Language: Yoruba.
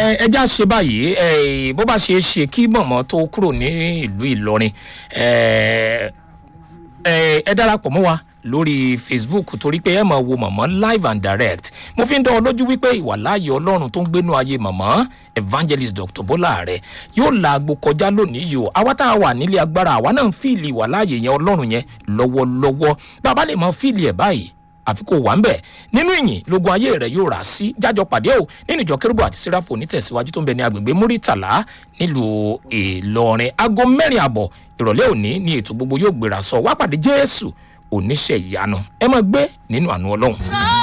ẹ ẹ já ṣe báyìí ẹ bó bá ṣe é ṣe kí mọ̀mọ́ tó kúrò ní ìlú ìlọrin ẹ ẹ ẹ darapọ̀ mọ́ wa lórí facebook torí pé ẹ máa wo mọ̀mọ́ live and direct mo fi ń dán ọ lójú wípé ìwàláàyè ọlọ́run tó ń gbénú ayé mọ̀mọ́ evangelist dr bọ́lá rẹ̀ yóò la agbo kọjá lónìí yìí o àwa tá a wà nílé agbára àwa náà ń fíìlì ìwàláàyè yẹn ọlọ́run yẹn lọ́wọ́lọ́wọ́ bàbá lè mọ fíìlì ẹ̀ báyìí àfi kò wà ń bẹ̀ nínú ìyìn lógun ayé rẹ̀ yóò rà sí jájọ pàdé o nínú ìjọ kérúbù àti síráfò onítẹ̀síwájú tó ń bẹ ní agbègbè múrítàlá nílùú ìlọrin aago mẹ́rin àbọ̀ ìrọ̀lẹ́ òní ni ètò gbogbo yóò gbéra sọ wá pàdé jésù oníṣẹ́ ìyanu ẹ máa gbé nínú àánú ọlọ́run.